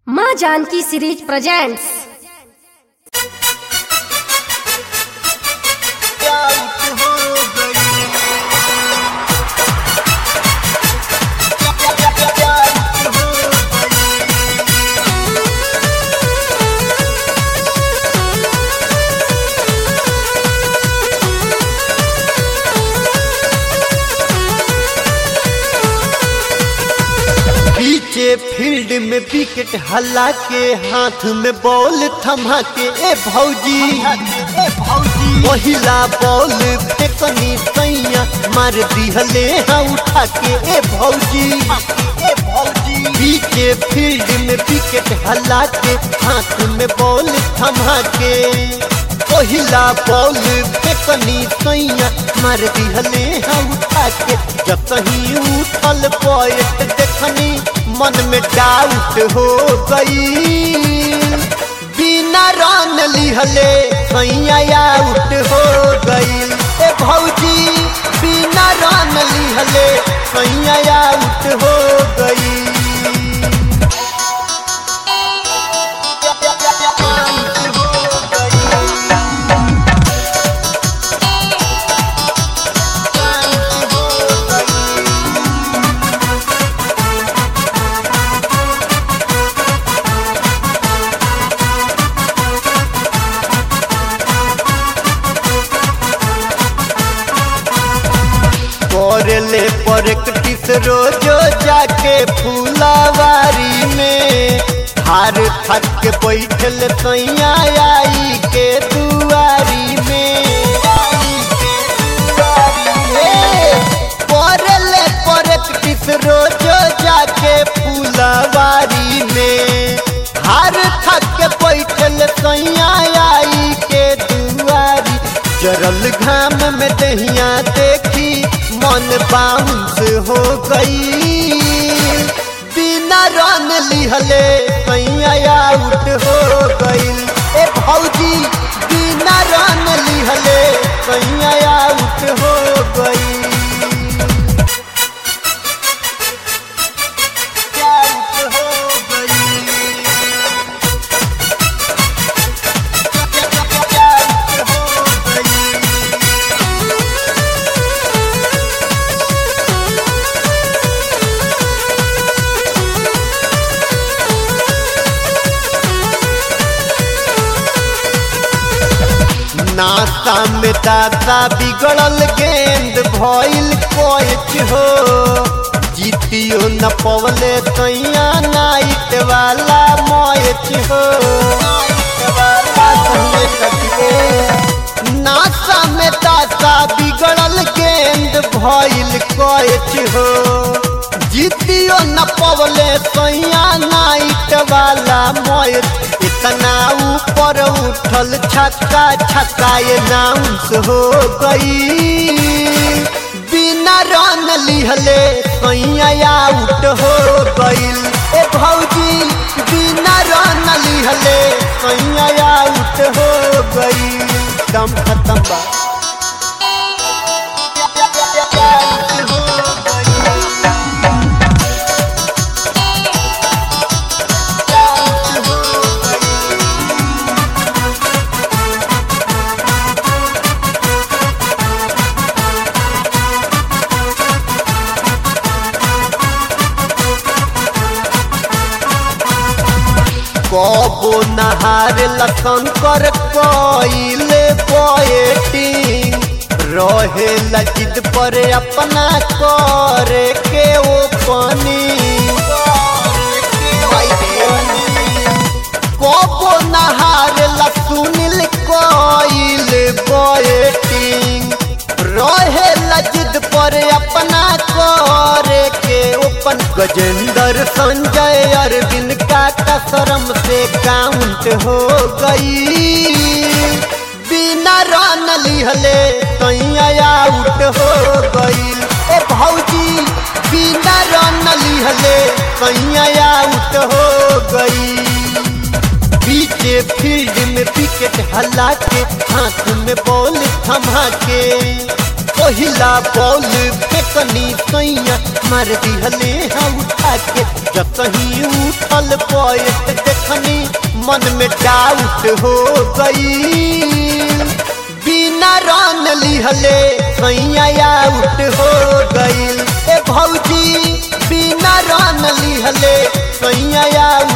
माँ Janaki series presents out हो गई आउट हो पीछे फील्ड में विकेट हल्ला के हाथ में बॉल थमा के ए भौजी ए भौजी पहिला बॉल फेकनी सैया मार दिहले हाँ उठा के ए भौजी ए भौजी पीछे फील्ड में विकेट हल्ला के हाथ में बॉल थमा के पहिला बॉल फेकनी सैया मार दिहले हाँ उठा के जब कहीं उठल पॉइंट देखनी मन में डाउट हो गई बिना रन लिहले सैया आउट हो गई ए भौजी बिना रन लिहले सैया आउट हो गई आउट हो गई करले प्रैक्टिस रोजो जाके फूलावारी में हार थक के बैठल सैया आई के दुआरी में करले प्रैक्टिस रोजो जाके फूलावारी में हार थक के बैठल सैया आई के दुआरी जरल घाम में दहिया देखी मन बाउंस हो गई बिना रन लिहले सैया आउट हो गई ए भौजी बिना रन लिहले सैया आउट हो गई आउट हो गई आउट हो गई नाता में दाता बिगड़ल गेंद भइल कोच हो जीतियो न पवले तैया नाइट वाला मैच हो नाता में दाता बिगड़ल गेंद भइल कोच हो जीतियो न पवले तैया नाइट वाला मैच इतना ऊपर उठल छक्का छक्का ये नाउंस हो गई बिना रन लिहले सैया आउट हो गईल ए भौजी बिना रन लिहले सैया आउट हो गई दम खत्म बा आउट हो गई आउट हो गई कबो नहार लखन कर कोइले पोएटिंग रहे लजिद पर अपना करे के ओ पानी कबो नहार लसुनिल कोइले पोएटिंग रहे लजिद पर अपना करे के ओपन गजेंद्र संजय अरविंद का कसरम से काउंट हो गई बिना रन लिहले सैया आउट हो गई ए भौजी बिना रन लिहले सैया आउट हो गई पीछे फील्ड में विकेट हल्ला के हाथ में बॉल थमा के पहिला बॉल फेंक फेकनी सैया मार दिहले हाँ उठा के जब कहीं उठल पॉइंट देखनी मन में डाउट हो गई बिना रन लिहले सैया आउट हो गईल ए भौजी बिना रन लिहले सैया आउट